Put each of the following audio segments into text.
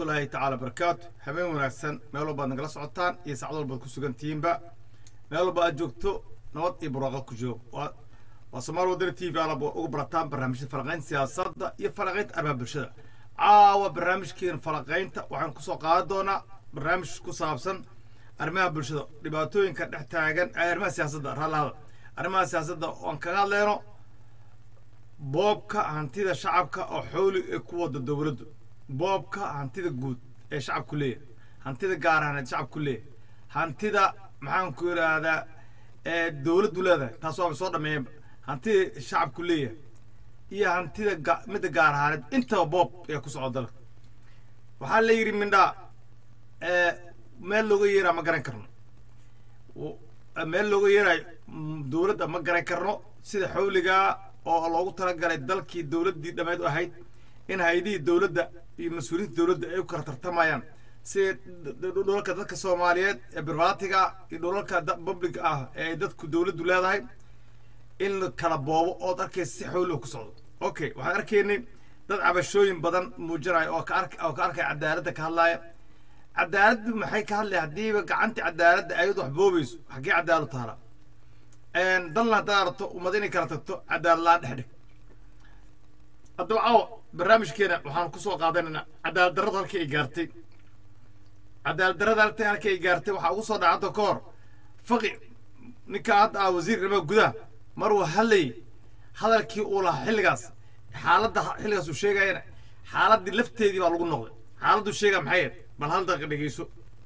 waraxmatullaahi tacaala barakaatu habeen wanaagsan meel walbaad nagala socotaan iyo saacad walbaad ku sugan tihiinba meel walba aad joogto nabad iyo barwaaqo ku joog waa waa somaali wadani t v alaba uga barataan barnaamijyada falaqaynta siyaasadda iyo falaqaynta arrimaha bulshada caawa barnaamijkeena falaqaynta waxaan kusoo qaadan doonaa barnaamij ku saabsan arrimaha bulshada dhibaatooyinka dhex taagan arrimaha siyaasadda raallahada arrimaha siyaasadda oan kaga hadleyno boobka hantida shacabka oo xooli ee ku wada dowladdu boobka hantida guud ee shacabku leeyahay hantida gaar ahaaneed shacabku leeyahay hantida maxaan ku yidhaahdaa ee dowladdu leedahay taas waaba soo dhameeyanba hantida shacabku leeyahay iyo hantida ga- midda gaar ahaaneed intaba boob ee ku socda dalka waxaa la yidhi mindhaa ee meel looga yeeraa ma garan karno w- meel looga yeerayo mm, dowladda ma garan karno sida xawligaa oo loogu talagalay dalkii dowladdii dhammeed u ahayd in hay-adihii dowladda iyo mas-uuliyiinta dowladda ay u kala tartamayaan sida d- d- dhulalka dadka soomaaliyeed ee birbaatiga iyo dhulalka da- public ah ee ay dadku dowladdu leedahay in la kala boobo ood arkaysa si xawli ku socdo okay waxaan arkaynay dad cabashooyin badan muujinaya oo ka ark oo ka arkaya cadaaladda ka hadlaaya cadaaladdu maxay ka hadlaya haddiiba gacantii cadaaladda ayad wax boobayso xaggee cadaalad taala dalna haddaad aragto ummad inay kala tagto cadaalad la-aan dhex dhig haddaba caawa barnaamijkeena waxaan kusoo qaadanaynaa cadaalad darrada halkii ay gaartay cadaalad darrada halkii halkii ay gaartay waxaa ugu soo dhaca hadda ka hor faqi ninka hadda ah wasiir arrimaha gudaha mar uu hadlayay hadalkii uu lahaa xilligaas xaaladda xilligaas uu sheegayana xaaladdii lafteedii baa lagu noqday xaaladdu sheegaa maxay ahayd bal hal daqiiqa dhegeyso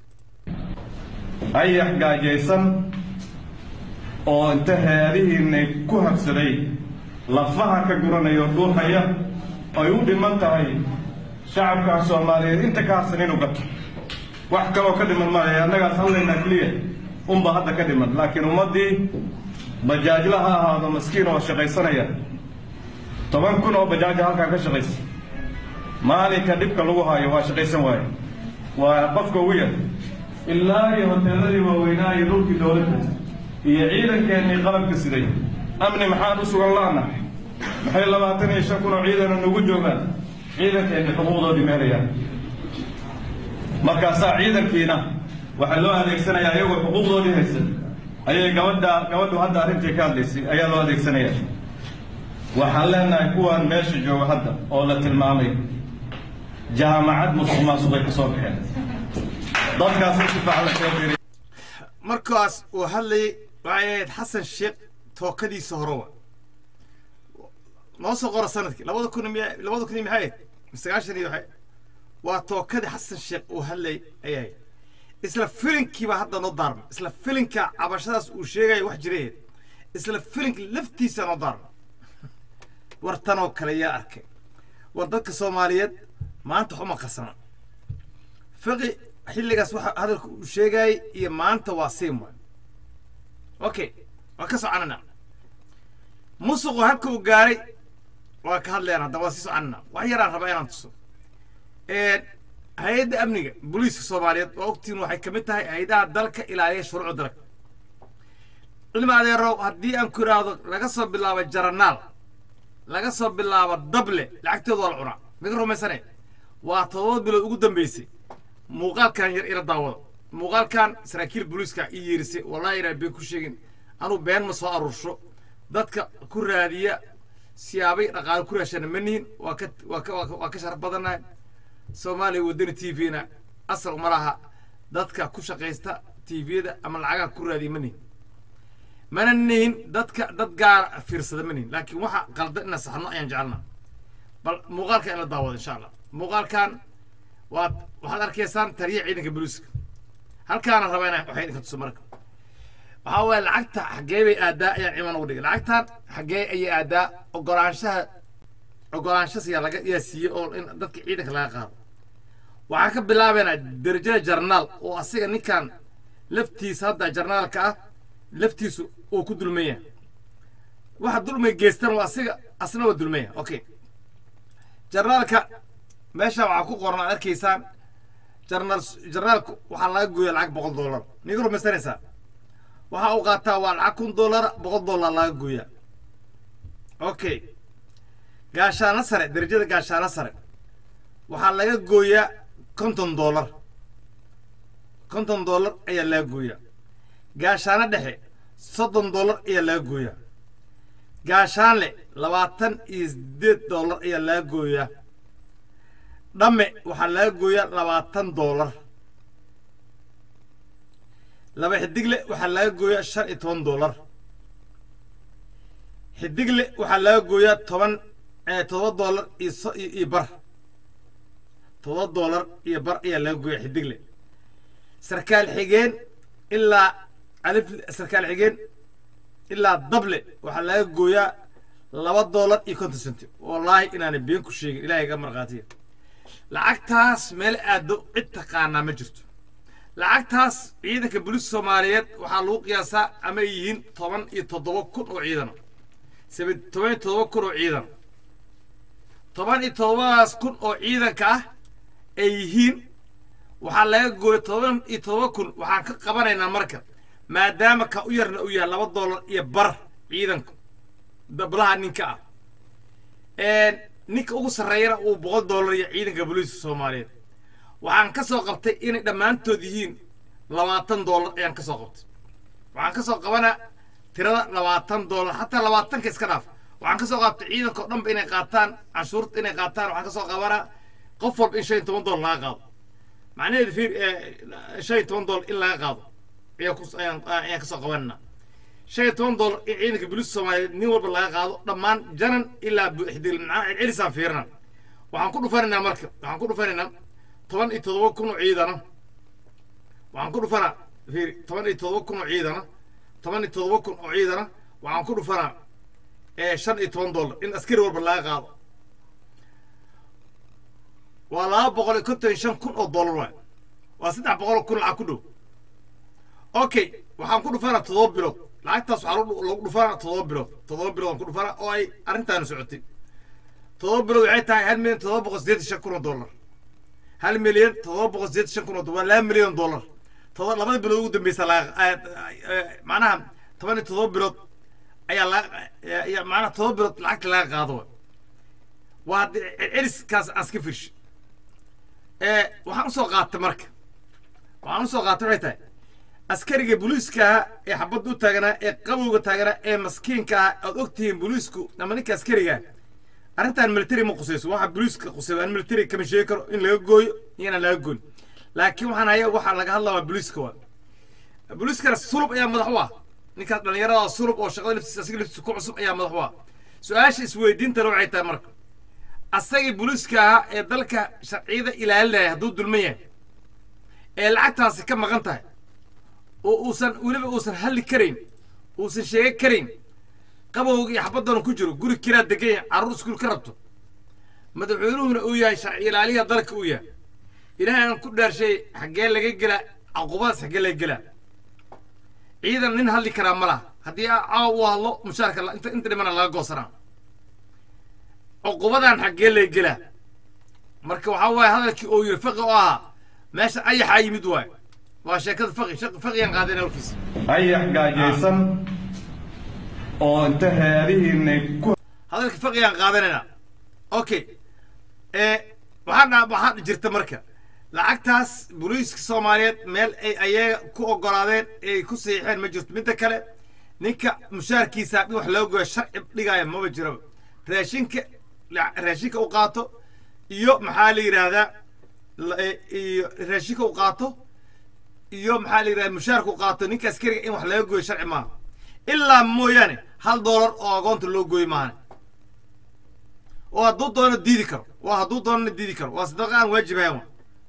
ayax gaajaysan oo inta heedihiinna ku habsaday lafaha ka guranaya oo dhuuxaya ay u dhiman tahay shacabka soomaaliyeed inta ka harsan inuu gato wax kaloo ka dhiman maayo annagaas hadlaynaa keliya unba hadda ka dhiman laakiin ummaddii bajaajla ha ahaado maskiin oo shaqaysanaya toban kun oo bajaaja halkan ka shaqaysa maalinka dhibka lagu haayo waa shaqaysan waaye waa qofka ugu yar ilaa iyo hoteeladii waaweynaa iyo dhulkii dowladda iyo ciidankeennii qalabka siday amni maxaan u sugan la'nahay maxay labaatan iyo shan kun oo ciidana nagu joogaan ciidankeenni xuquuqdoodii meelayaan markaasaa ciidankiina waxaa loo adeegsanayaa iyagoo xuquuqdoodii haysan ayay gabadha gabadhu hadda arrintii ka hadlaysay ayaa loo adeegsanaya waxaan leenahay kuwaan meesha jooga hadda oo la tilmaamay jaamacad musuq maasuqay ka soo baxeen dadkaas si fiican la soo fiiriy markaas uu hadlayay waxay ahayd xasan sheekh tookadiisa horowa noo soo qora sanadkii labada kun miya labada kun iyo maxay ahayd sagaashan iyo waxay waa tookadii xasan sheekh uu hadlayay ayay ahayd isla filinkiibaa hadda noo daarma isla filinka cabashadaas uu sheegaya wax jiray ahayd isla filinka laftiisa noo daarma war tanoo kale yaa arkay war dadka soomaaliyeed maanta waxuma qarsana fiqi xilligaas waxa hadalka uu sheegayay iyo maanta waa siim waay okay waa ka soconana musuqu halka uu gaaray waa ka hadlayaan hadda waa sii soconana wax yaraan rabaa inaan tuso hay-adda amniga booliiska soomaaliyeed waa ogtiin waxay ka mid tahay hay-adaha dalka ilaaliya shuruucda dalka cilmi adeerow haddii aan ku idhaahdo laga soo bilaabo jaranaal laga soo bilaabo dable lacagtooda waa la cunaa miga rumaysane waa todoba bilood ugu dambeysay muuqaalkan yar ila daawada muuqaalkan saraakiil booliiska i yeerisay wallahi inaan been ku sheegin anuu been ma soo aruursho dadka ku raadiya siyaabay dhaqaale ku raashana ma nihin waa ka waa ka waa ka- waa ka sharaf badannahay soomaaliya wadani t v-na asal uma laha dadka ku shaqaysta t v-da ama lacagaha ku raadiya ma nihin mana nihin dadka dad gaara fiirsada ma nihin laakiin waxa qaldan inaan saxno ayaan jecelnaa bal muuqaalkan in la daawado insha allah muuqaalkan waad waxaad arkaysaan taliya ciidanka booliiska halkaana rabaa inaan waxay idinka tuso marka waxaa waaye lacagta xaggee bay aadaa ayaan ciiman ugu dhigay lacagtan xaggee ayay aadaa ogolaanshaha ogolaanshas yaa laga yaa siiyey oo in dadka ciidanka laga qaado waxaan ka bilaabaynaa derajada jarnaal oo asiga ninkan laftiisa hadda jarnaalka ah laftiisu uu ku dulmaya waxa dulmay geystan waa asiga asna waa dulmaya okay jarnaalka meesha waxaa ku qoran aad arkaysaan jarnaal jarnaalku waxaa laga gooya lacag boqol dollar niga rumaysanaysaa waxa uu qaataa waa lacag kun dollar boqol dollar laga gooyaa okay gaashaano sare derajada gaashaano sare waxaa laga gooyaa konton dollar konton dollar ayaa laga gooyaa gaashaano dhexe soddon dollar ayaa laga gooyaa gaashaanle labaatan iyo siddeed dollar ayaa laga gooyaa dhamme waxaa laga gooyaa labaatan dollar laba xidigle waxaa laga gooyaa shan iyo toban dollar xidigle waxaa laga gooyaa toban todoba dollar iyo so iyo bar todoba dollar iyo bar ayaa laga gooyaa xidigle sarkaal xigeen ilaa alif sarkaal xigeen ilaa dable waxaa laga gooyaa laba dollar iyo konton centi wallaahi inaanay been ku sheegin ilahay ga markhaatiya lacagtaas meel aado cid taqaanaa ma jirto lacagtaas ciidanka booliiska soomaaliyeed waxaa lagu qiyaasaa ama ay yihiin toban iyo toddoba kun oo ciidana saba toban iyo toddoba kun oo ciidan toban iyo toddobadaas kun oo ciidanka ah ay yihiin waxaa laga gooya toban iyo toddoba kun waxaan ka qabanaynaa marka maadaama ka u yarna uu yahay laba dollar iyo bar ciidanku dablaha ninka ah ninka ugu sarreeyana uu boqol dollar iyo ciidanka booliiska soomaaliyeed waxaan ka soo qabtay inay dhammaantood yihiin labaatan dollar ayaan ka soo qabtay waxaan ka soo qabanaa tirada labaatan dollar xataa labaatanka iska dhaaf waxaan ka soo qaabtay ciidanka o dhanba inay qaataan canshuurta inay qaataan waxaan ka soo qabanaa qof walba in shan iyo toban dollar laga qaado macnaheedu fiir shan iyo toban dollar in laga qaado ayaan ku ayaan ayaan ka soo qabanana shan iyo toban dollar in ciidanka booliiska soomaaliyeed nin walba laga qaado dhammaan janan ilaa buuxdil macnaha celcelisaan fiirina waxaan ku dhufanaynaa marka waxaan ku dhufanaynaa toban iyo toddoba kun oo ciidana waxaan ku dhufanaa fiiri toban iyo toddoba kun oo ciidana toban iyo toddoba kun oo ciidana waxaan ku dhufanaa shan iyo toban dollar in askari walba laga qaado waa laba boqol iyo konton iyo shan kun oo dollar waay waa saddex boqol oo kun lacag ku dhow okay waxaan ku dhufanaa toddoba bilood lacagtaas waxaa lagu dhufanaa toddoba bilood toddoba bilood aan ku dhufanaa oo ay arrintaani socotay toddoba bilood waxay tahay hal milyan toddoba boqol siddeetan shan kun oo dollar hal milyan toddoba boqol siddeetan shan kun oo dollar waa laba milyan oo dollar todoba labada bilood ugu dambeysa laga macnaha toban iyo toddoba bilood ayaa laga macnaha toddoba bilood lacagta laga qaado waa celiskaas aan iska firshay waxaan usoo qaatay marka waxaan usoo qaatay waxay tahay askariga booliiskaha ee xabadda u taaganaa ee qabowga taaganaa ee maskiinka ah aad og tihiin booliisku ama ninka askariga arrintan military ma qusayso waxa booliiska qusay aan military kama sheegi karo in laga gooyo iyo inaan laga gooyn laakiin waxaan haya waxaa laga hadlaa waa booliiska waa booliiskana sulub ayaa madax u ah ninkaas dhallinyarada sulub oo shaqada laftiisa asiga laftiisa ku cusub ayaa madax u ah su-aasha isweydiintana waxay tahay marka asagii booliiska ahaa ee dalka sharciyada ilaalinaya hadduu dulman yahay ee lacagtaasi ka maqan tahay oo uusan weliba uusan halli karayn uusan sheega karayn qabowga iyo xabadana ku jiro guri kiraa degan yahay carruur iskuul ka rabto madaxweynuhuna uu yahay sharci ilaaliyaha dalka uu yahay ilaahay aan ku dhaarshay xaggee laga gelaa caqubadaas xaggee laga gelaa ciidan nin hadli karaa ma laha haddii caawa uu hadlo mushaarka inta inta dhimana laga goosanaa cuqubadan xaggee laga gelaa marka waxaa waaye hadalkii oo yiri faqi oo ahaa meesha ayaxaa yimid waaye waa sheekada faqi faqiyaan qaadeen halkiisa ayax gaajaysan oo inta heerihiinay ku hadalka faqiyaan qaadanayna okay waxaa dha waxaa jirta marka lacagtaas booliiska soomaaliyeed meel ay ayaga ku ogolaadeen ay ku saxiixeen ma jirto midda kale ninka mushaarkiisa haddii wax loo goyo sharci dhigaya maba jiraba raashinka raashinka u qaato iyo maxaa la yidhaahdaa iyo raashinka u qaato iyo maxaa la yidhahda mushaarka u qaato ninka askariga in wax laga goyo sharci maaha ilaa mooyaane hal doolar oo agoonta loo gooyo maahane oo hadduu doono diidi karo waa hadduu doonana diidi karo waa sadaqa aan waajibahayn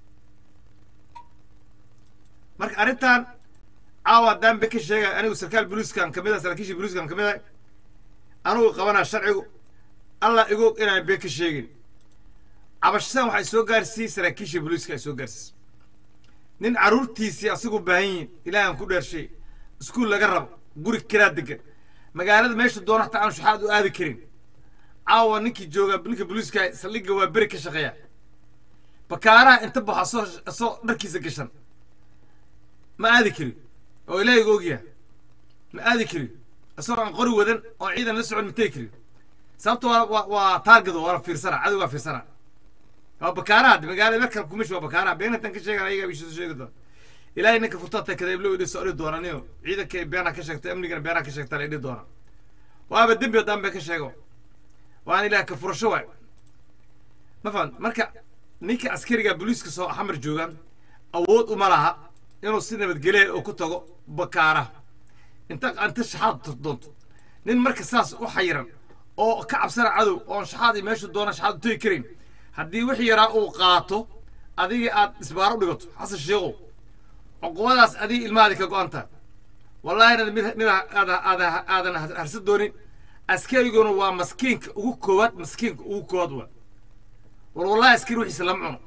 marka arrintan caawa haddaan be ka sheegay anigu sarkaal booliiskan kamid ah saraakiisha booliiskan kamid ah anigu qabanaa sharcigu allah igoog inaan been ka sheegin cabashadan waxay soo gaarsiiyey saraakiisha booliiska ay soo gaarsiisay nin carruurtiisii asigu baahan yihin ilaahan ku dheershay iskuul laga rabo guri kiraa degan magaalada meeshu doona hataa aan shuxaad u aadi karin caawa ninkii jooga ninka booliiska saldhigga waa beri ka shaqeeya bakaaraha inta baxo asoo asoo dharkiisa gashan ma aadi karin oo ilaahiga ogyaha ma aadi karin isagoo aan qori wadan oo ciidan la socon ma tegi karin sababta waa waa waa taargedo waa fiirsana cadow waa fiirsana waa bakaaraha magaalada meel kale kumish waa bakaaraha beenatan ka sheegan ayaga bishiisu sheegi doona ilaahay ninka furtata kadeeblo idhi soo dhihi doona niyo ciidanka beena ka sheegta amnigana beena ka sheegta la idhi doona waaba dembi haddaan bay ka sheego waan ilaah ka furasho waay ma fahan marka ninka askariga booliiska soo xamar joogaan awood uma laha inuu si nabadgelya oo ku tago bakaara inta inta shaxaad doonto nin marka saas u xayiran oo ka cabsana cadow oon shaxaadii meeshu doona shaxaad u tegi karin haddii wix yaraa uu qaato adigii aad isbaaro u dhigato xasan sheekow cuqubadaas adigii ilmahaadi ka go-an tahay wallahina mid mid aada aada aadan harsan doonin askariguna waa maskiinka ugu koowaad maskiinka ugu koowaad waa war wallahi askari wixiisa lama cuno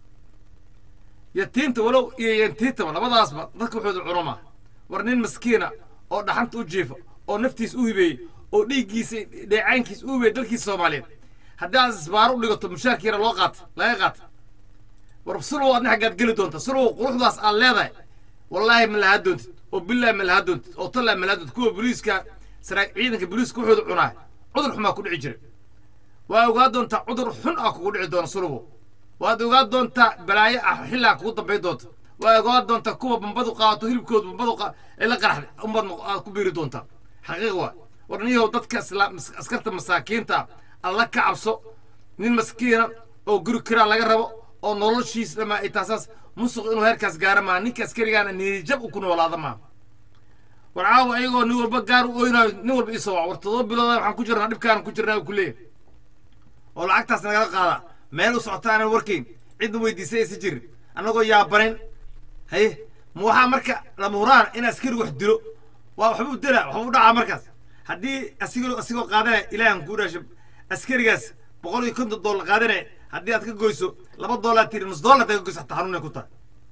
yatiinta walow iyo yantiintaba labadaasba dadka wuxuuda cuno maa war nin maskiina oo dhaxanta u jiifa oo naftiis u hibeeyey oo dhiiggiisa dheecaankiis u hibeeyey dalkiisa soomaaliyeed haddii aad isbaaro u dhigato mushaarkiina loo qaata laga qaata war sulow adna xaggaad geli doonta sulow quruxdaas aad leedahay wallaahi ma lahaa doontid oo billahi ma lahaa doontid oo tallaa ma lahaa doontid kuwa booliiska saraa ciidanka booliiska wuxuuda cunaa cudur xumaa ku dhici jira waa ogaa doontaa cudur xun ah kugu dhici doona sulowo waad ogaa doontaa balaayo ah xillaa kugu dambayn doonta waa ogaa doontaa kuwa bambadu qaato hilibkooda bambadu ay la qaraxday umbaad aad ku biiri doontaa xaqiiq waa war niyow dadka islaam askarta masaakiinta alla ka cabso nin maskiina oo guri kiraa laga rabo oo noloshiis dhamaa ay taasaas musuq inuu heerkaas gaara maa ninka askarigaana niijab u ku noolaada maa war caawa ayagoo nin walba gaar u oynayo nin walba isoo war todoba bilooda waxaan ku jirnaa dhibkaan ku jirnaa ku leeyahay oo lacagtaas nagala qaada meel u socota aanan warkayn cidna weydiisay aysan jirin annagoo yaabanin haye ma waxaa marka lama huraan in askari wax dilo waa waxba u dila waxba u dhacaa markaas haddii asigoo asigoo qaadanaya ilaahan kuu dhaasho askarigaas boqol iyo konton doolar qaadanaya haddii aad ka goyso laba doolar tiri nus doolar ka goyso hataa xanuunay ku tahay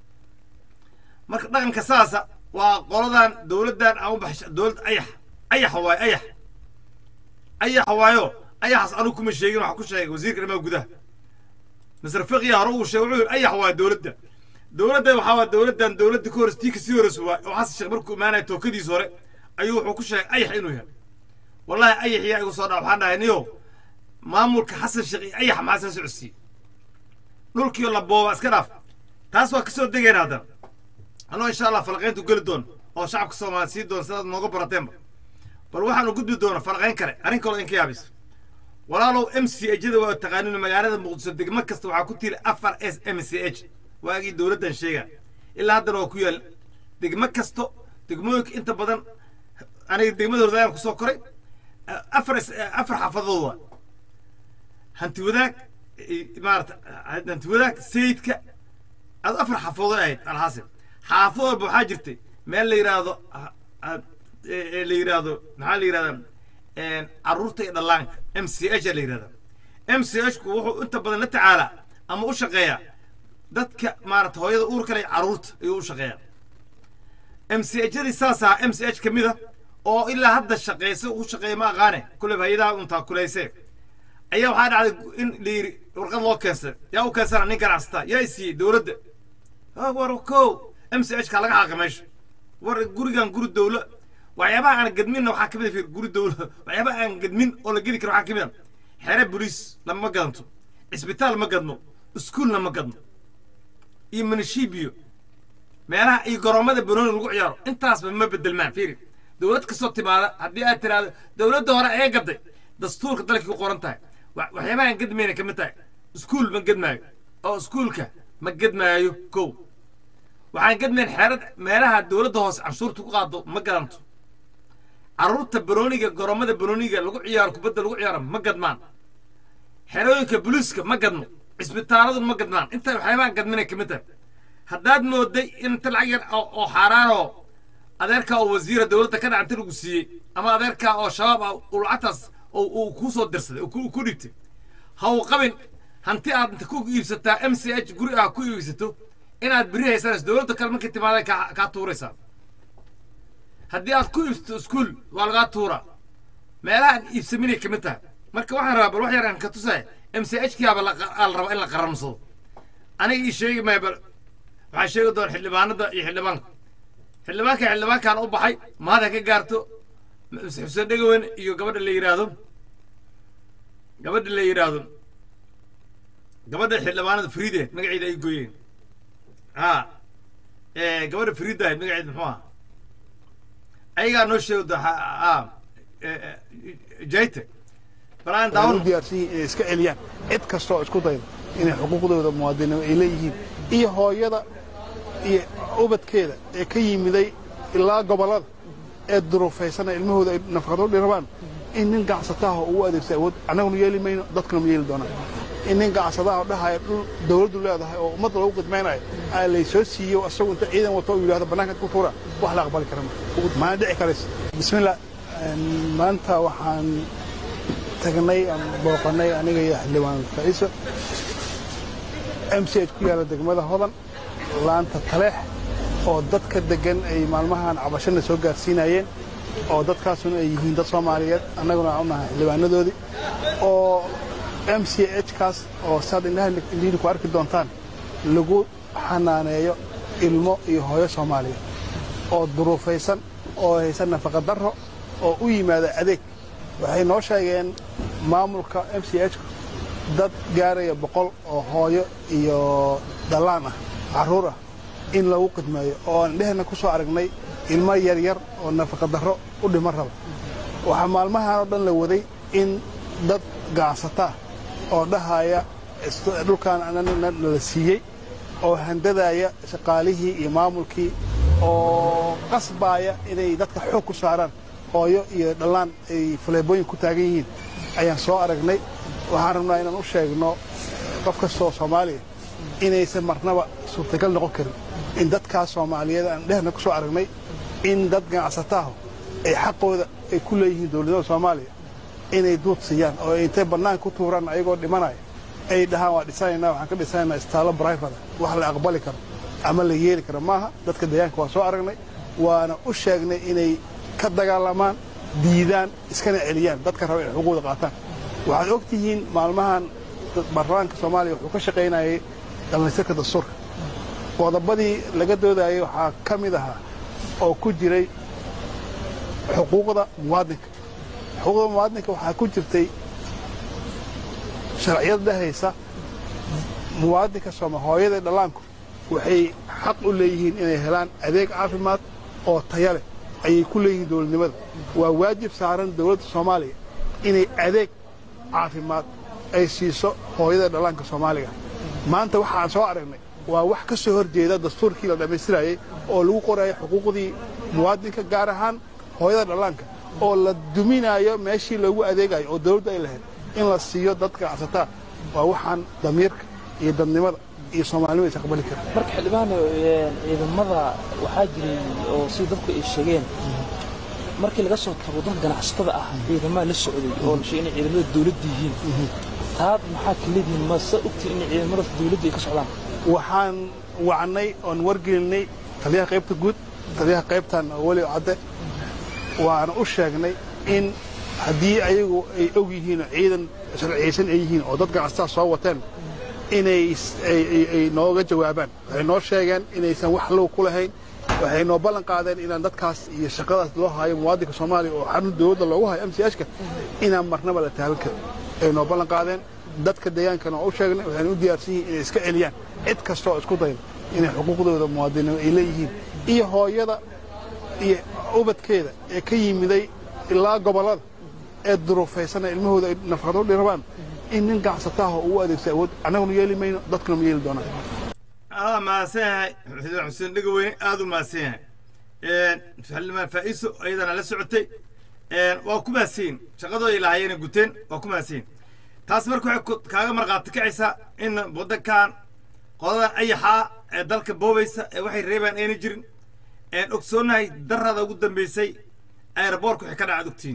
marka dhaqanka saasa waa qoladan dowladdan aan u baxsha dowlad ayax ayax waayo ayax ayax waayo ayaxaas anigu kuma sheegin waxaa ku sheegay wasiirka arrimaha gudaha masar fiqiya hore uu sheegay wuxuu yidhi ayax waa dowladda dowladda waxaa waa dowladdan dowladda ka hores tii kasii hores waa oo xasan sheekh markuu imaanaya tookadiis hore ayuu wuxuu ku sheegay ayax inuu yahay wallahi ayax yaa igu soo dhaa waxaan dhahay niyo maamulka xasan sheekh iyo ayax maxaa soo socodsiiyey dhulkiio la booba iska dhaaf taas waa kasoo degayna haddana anoo insha allah falaqayntu geli doon oo shacabka soomaaliya sii doon sidaad nooga barateenba bal waxaanu gudbi doona falaqayn kale arrin kaloo in ka yaabis walaalow m c hda waa taqaanin magaalada muqdiso degmo kasta waxaa ku tiili afar s m c h waagii dowladdan sheega ilaa haddana waa ku yaal degmo kasto degmooyinka inta badan aniga degmada hordayaan kusoo koray afar afar xaafadood waa hanti wadaag maarata hanti wadaag sayidka ad afar xaafadood ahayd alxaasil xaafad walba waxaa jirtay meel la yidhaahdo la yidhaahdo maxaa la yidhahdaa carruurta iyo dhallaanka m c h a la yidhahdaa m c h ku wuxuu inta badan la tacaalaa ama u shaqeeyaa dadka maarata hooyada uur kale carruurta ayuu u shaqeeyaa m c h yadii saas ahaa m c h ka mid a oo ilaa hadda shaqeysa u shaqeeya ma aqaane kulleba hay-adaha untaa kulayse ayaa waxaa dhacday in la yidhi warqad loo keensay yaa u keensana nin ganacsataa yaa isiiyey dowladda war ko m c h ka laga xaaqi meesha war gurigan guri dowla waxyaabaha aan gadminna waxaa kamid a guri dowla waxyaabaha aan gadmin oo la gedi karo waxaa kamid a xere boliis lama gadanto cisbitaal ma gadno iskuulna ma gadno iyo manishibiyo meelaha iyo garoomada banooni lagu ciyaaro intaasba ma bedelmaan fiiri dowlad kastoo timaada haddii aad tiraahdo dowladda hore ee gaday dastuurka dalkii ku qoran tahay waxyaabaha aan gadmayna kamid tahay iskuul ma gadmaayo oo iskuulka ma gadmaayo kow waxaan gadmayn xeerad meelaha dowladda hoose canshuurta ku qaado ma gadanto carruurta banooniga garoomada banooniga lagu ciyaaro kubadda lagu ciyaaro ma gadmaan xerooyinka boliiska ma gadno cisbitaaladu ma gadmaan inta waxyaabaha gadminay kamid tahay haddaad mooday in inta lacag yar oo xaaraanoo adeerkaa oo wasiira dowladda ka dhacanta lagu siiyey ama adeerkaa oo shabaab ah uu lacagtaas uu kuu soo dirsaday ku dhibtay ha uu qabin hanti aad inta ku iibsataa m c h guri ah ku iibsato inaad beri haysanayso dowladda kale markay timaada kaa tuuraysaa haddii aad ku iibsato iskuul waa lagaa tuuraa meelahaan iibsaminay kamid tahay marka waxaan rabaa bal wax yar aan ka tusaya m c h kiyaaba la rabaa in la qaramsado aniga ii sheegi maya bal waxaa sheegi doona xildhibaanada iyo xildhibaanka xildhibaanka xildhibaankaan u baxay mahada ka gaarto xuseen dhegawen iyo gabadha la yidhaahdo gabadha la yidhaahdo gabadha xildhibaanada friide magaceeda ay gooyeen ha gabadha friida ahayd magaceed muxuu aha ayagaa noo sheego jayte bal aan u daawano diyaarsan yihiin inay iska celiyaan cid kasta oo isku dayda inay xuquuqdooda muwaadinimo ay leeyihiin iyo hooyada iyo ubadkeeda ee ka yimiday ilaa gobollada ee duruufaysana ilmahooda ay nafaqado dhirabaan in nin gacsataah oo ugu adeegsa awood annaguna yeeli mayno dadkuna ma yeeli doonaan in nin gacsadaah oo dhahaya dhul dawladdu leedahay oo ummadda lagu qidmaynayo aa laysoo siiyo asagu inta ciidan wato uu yidhahdo bannaanka ku tuura wax la aqbali kara ma maana dhici karaysa bismillah maanta waxaan tagnay aan booqannay aniga iyo xildhibaan faciiso m c h ku yaalla degmada hodan laanta taleex oo dadka deggan ay maalmahan cabashana soo gaarsiinayeen oo dadkaasuna ay yihiin dad soomaaliyeed annaguna aan u nahay xildhibaanadoodii oo m c h kaas oo saad indhaha indhihiina ku arki doontaan lagu xanaaneeyo ilmo iyo hooyo soomaaliyeed oo duruufaysan oo haysan nafaqa darro oo u yimaada adeeg waxay noo sheegeen maamulka m c h dad gaaraya boqol oo hooyo iyo dhallaan ah carruur ah in lagu qidmeeyo oo aan dhehna ku soo aragnay ilmo yaryar oo nafaqa darro u dhiman raba waxaa maalmahan oo dhan la waday in dad gacsataa oo dhahaya dhulkaan nala siiyey oo handadaaya shaqaalihii iyo maamulkii oo qasbaaya inay dadka xoog ku saaraan hooyo iyo dhallaan ay faleebooyin ku taagan yihiin ayaan soo aragnay waxaan rabnaa inaan u sheegno qof kasta oo soomaaliya inaysan marnaba suurtagal noqon karin in dadkaas soomaaliyeed aan dhehna ku soo aragnay in dad ganacsataaho ay xaqooda ay ku leeyihiin dowladnimada soomaaliya inay duud siiyaan oo ay intay bannaanka ku tuuraan ayagoo dhimanaya ay dhahaan waa dhisanaynaa waxaan ka dhisanaynaa istaallo brifada wax la aqbali karo ama la yeeli karo maaha dadka deegaanka waa soo aragnay waana u sheegnay inay ka dagaalamaan diidaan iskana celiyaan dadka raba inay xuquuqda qaataan waxaad og tihiin maalmahan baarlamaanka soomaaliya wuxuu ka shaqaynayay dhallinyarka dastuurka qodobadii laga doodayay waxaa ka mid ahaa oo ku jiray xuquuqda muwaadinka xuquuqda muwaadinka waxaa ku jirtay sharciyad dhehaysa muwaadinka sooma hooyada dhallaanku waxay xaq u leeyihiin inay helaan adeeg caafimaad oo taya leh ayay ku leeyihiin dowladnimada waa waajib saaran dowladda soomaaliya inay adeeg caafimaad ay siiso hooyada dhallaanka soomaaliga maanta waxaan soo aragnay waa wax ka soo hor jeeda dastuurkii la dhammaystirayay oo lagu qoraya xuquuqdii muwaadinka gaar ahaan hooyada dhallaanka oo la duminaayo meeshii loogu adeegayo oo dawladdu ay lahayd in la siiyo dadka gacsataa waa waxaan damiirka iyo dadnimada iyo soomaalinima is aqbali karin marka xildhibaano ciidamada waxaa jiray oo sida dadku ay sheegeen markii laga soo tago dadka ganacsatada ah ciidamada la socday oo la sheegay inay ciidamada dawladda yihiin taad maxaa ka leedihiin ma sa ogtiin inay ciidamada dawladda ay ka socdaan waxaan wacnay oon wargelinay taliyaha qaybta guud taliyaha qaybtan weli cadde waana u sheegnay in haddii ayagu ay og yihiin oo ciidan sharciyaysan ay yihiin oo dad ganacsataa soo wateen inay ay nooga jawaabaan waxay noo sheegeen inaysan wax low ku lahayn waxay noo ballan qaadeen inaan dadkaas iyo shaqadaas loo hayo muwaadinka soomaaliya oo xarun dawladda loogu hayo m c h ka inaan marnaba la taaban karin ay noo ballan qaadeen dadka deegaankana waa u sheegnay waxayna u diyaarsan yihiin inay iska celiyaan cid kasta oo isku dayda inay xuquuqdooda muwaadinimo ay leeyihiin iyo hooyada iyo ubadkeeda ee ka yimiday ilaa gobollada ee duruufaysana ilmahooda ay nafaqado dhirabaan in nin gacsataah oo ugu adeegsa awood annaguna yeeli mayno dadkuna ma yeeli doonaan aa mahadsan yahay xildhibaan xuseen dhegaweyne aada u mahadsan yahay xildhibaan faa'iiso ayadana la socotay waa ku mahadsanyin shaqadooda ilaahayena guteen waa ku mahadsanyin taas marka waxay kaaga markhaati kacaysaa in waddankan qodadan ayaxaa ee dalka boobaysa ee waxay reebaan ayna jirin ogsoonahay darada ugu dambaysay aeroboortka waxay ka dhacad ogtiin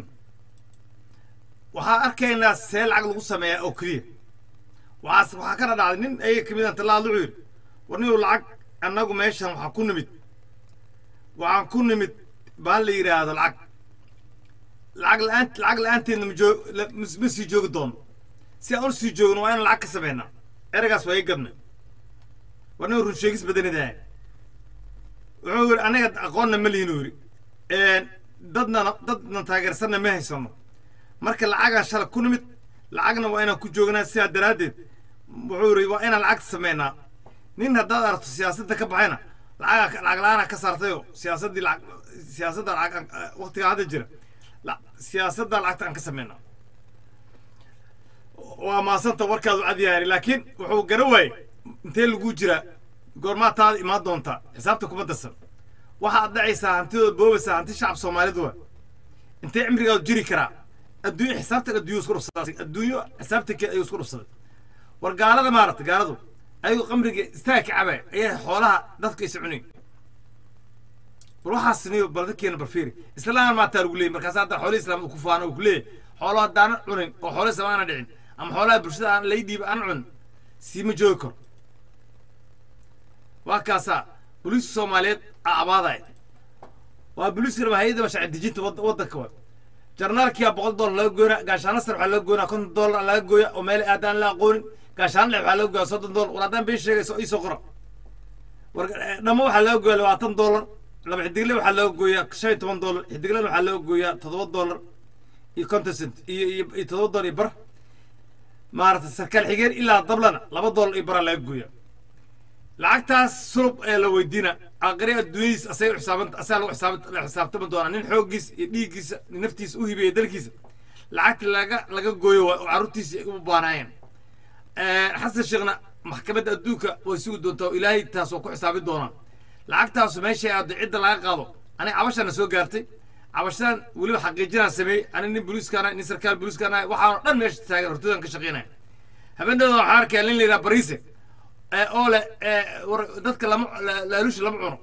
waxaa arkaynaa see lacag lagu sameeyaa oo keliya waxaas waxaa ka dhadhacday nin ayaga ka mid aan tallaad wuxuu yidhi war ninuu lacag annagu meeshan waxaan ku nimid waxaan ku nimid baan la yidhaahdo lacag lacag la-aan lacag la-aanteedna ma joog ma sii joogi doono si aan u sii joogno waa inaan lacag ka sameynaa eragaas waa ii gadnay war nin run sheegis badanidaa wuxuu yidhi aniga aqoonna ma lihin uu yidhi dadna dadna taageersanna ma haysano marka lacagaan shala ku nimid lacagna waa inaan ku joognaa sidaa daraaddeed wuxuu yidhi waa inaan lacagta sameynaa nin haddaad aragto siyaasadda ka baxayna lacaga lacag la-aana ka saartayoo siyaasaddii lacag siyaasadda lacag waqtigaa hadda jira la- siyaasadda lacagta aan ka sameynaa waa maasanta warkaadu cad yahay laakiin wuxuu gara waayey intee lagu jiraa goormaa taada imaan doontaa xisaabta kuma darsan waxaad dhacaysaa hantidooda boobaysaa hanti shacab soomaalidu waa intee cimrigaadu jiri karaa adduunyo xisaabtan adduunyo isku dhufsaday adduunyo xisaabtankeed ayuu isku dhufsaday war gaalada maaragta gaaladu ayuu qamriga istaag ka cabay ayaa xoolaha dadka isa cunayn bal waxaas niyo bal dadkeena barfiiri islaam maataa lagu leeyay markaas hadda xoolihii islaamada ku faana uu ku leeyahay xoolo haddaana cunin oo xoolo islaam aana dhicin ama xoolaha bulshada aan lay dhiiba aan cunin siima joogi karo waa kaasaa booliiska soomaaliyeed aa abaadaya waa booliiska raba hay-adda mashaacir dejinta wad- waddanka wa jarnaalkiyaa boqol dollar laga goynaa gaashaano sar waxaa laga goynaa konton dollar laga gooya oo meel aadaan la aqoonin gaashaano dhex waxaa laga goyaa soddon dollar war haddaan been sheegayso iisoo qora war eh, dhammo waxaa laga gooyaa labaatan dollar laba xidigle waxaa laga gooyaa shan iyo toban dollar xidiglena waxaa laga gooyaa toddoba dollar iyo konton cent iyo iyo iyo toddoba dollar iyo bar maaragtay sarkaal xigeen ilaa dablana laba dollar iyo baraa laga gooyaa lacagtaas sulub ee la weydiina aqri adduunyadiis asay u xisaaban asaa lagu xisaaban la xisaabtami doonaa nin xooggiis iyo dhiiggiisa naftiisa u hibeeya dalkiisa lacagta laga laga gooyo waa oo carruurtiisa ay u baanaayeen xasan sheekhna maxkamadda adduunka way sugi doontaa oo ilaahay taas oo ku xisaabi doonaa lacagtaasu meeshay aado cidda laga qaado aniga cabashana soo gaartay cabashadan weliba xaqiijinaan sameeyey aniga nin booliiskaana nin sarkaal booliiskaana waxaanoo dhan meesha taagan hortoodan ka shaqeynaya habeenadooda waxaan arkaya nin la yidhaha bariise ee oo leh ee war dadka lama la- laaluusha lama cuno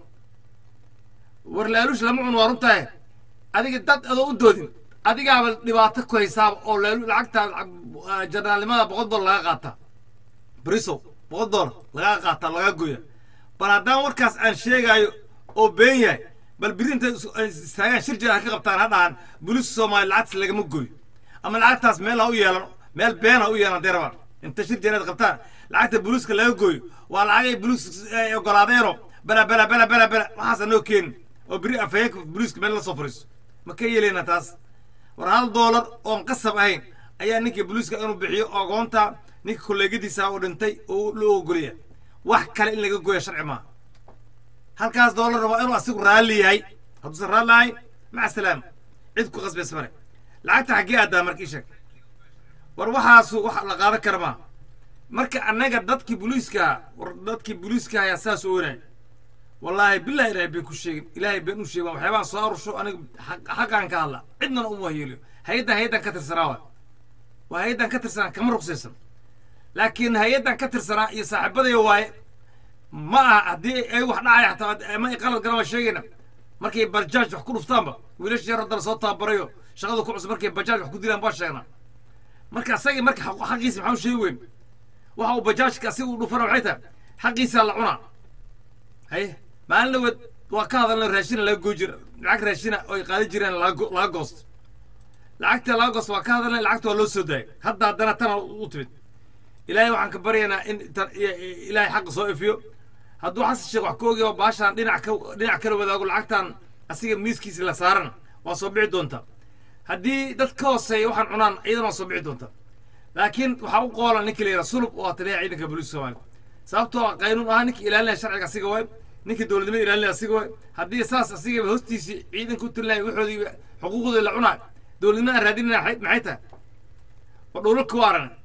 war laaluusha lama cuno waa runtahay adiga dad adoo u doodin adigaaba dhibaato ku haysaaba oo laalu lacagta lacag- ah, jarnaalnimada boqol dollar laga qaataa brisow boqol dollar laga qaataa laga goya bal haddaan warkaas aan sheegaayo oo been yahay bal biri intay is- ay istaagaan shir jira ha ka qabtaan ha dhahan booliiska soomaaliya lacagtaas lagama goyo ama lacagtaas meel ha u yeelan meel been ha u yeelan hadday rabaan inta shir jira inaad qabtaan lacagta booliiska laga goyo waa lacagay booliis ay ogolaadeeno bela bela bela bela bela waxaasa noo keenin oo biri afhayeenka booliiska meel la soo fariiso ma ka yeeleyna taas war hal doolar oon qasab ahayn ayaa ninka booliiska inuu bixiyo ogoonta ninka kolleegadiisa uu dhintay oo loo ogolaya wax kale in laga gooya sharci maaha halkaas doolarna waa inuu asigu raalli yahay hadduusan raalli ahayn maca salaama cid ku qasbaysa mare lacagta xaggee aadaa marka ii sheeg war waxaasu wax la qaadan kara maaha marka annaga dadkii booliiska war dadkii booliiska ayaa saas oonay wallaahi billahi ilaahay been ku sheegin ilaahay been u sheegin waxyaabaha soo arusho aniga xaq- xaqaan ka hadla cidnana uma yeeliyo hay-addan hay-addan ka tirsanaa waa waa hay-addan ka tirsanaa kama ruqsaysan laakiin hay-addan ka tirsanaa iyo saaxiibadaya waaye ma aha haddii ay wax dhacaya xataa ama ay qalad galan waa sheegayna markay bajaaj wax ku dhuftaanba wiilasha yar haddana soo tababarayo shaqada ku cusub markay bajaaj wax ku dilaan waa sheegnaa marka asagii marka xaq- xaqiisa maxaa u sheegi weyn waxa uu bajaajka asiga u dhufana waxay tahay xaqiisaa la cunaa haye maalin dhaweed waa ka hadalna raashina laga goo jira lacag raashina oo ay qaadi jireen laga go- laga goosto lacagta laga goosto waa ka hadalnay lacagta waa loo soo daayay hadda haddana tana u timid ilaahay waxaan ka baryaynaa in tan i- i- ilaahay xaqa soo ifiyo hadduu xasan sheekh wax ka ogayo baashaan dhinac ka dhinac kala wadaago lacagtan asiga miiskiisa la saarana waa soo bixi doontaa haddii dad ka hooseeya waxaan cunaan iyadana waa soo bixi doontaa laakiin waxaa u qoolan ninka la yidhaha sulub oo taliyaha ciidanka booliiska soomaaliya sababtoo ah qaynuun ahaa ninka ilaalinaya sharciga asiga waay ninka dowladnimada ilaalinaya asiga waay haddii saas asigaba hoostiisii ciidanka u tilinaya waxoodii xuquuqdooda la cunaayo dowladnimada aan raadinaya maxay maxay tahay waa dhowlalka waa aranay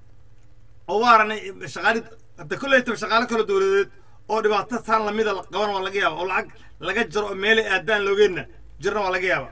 oo waa aranay shaqaali hadda kolleytaba shaqaalo kale dowladeed oo dhibaato taan lamida la qaban waa laga yaaba oo lacag laga jaro oo meelay aadaan loogeenna jirna waa laga yaaba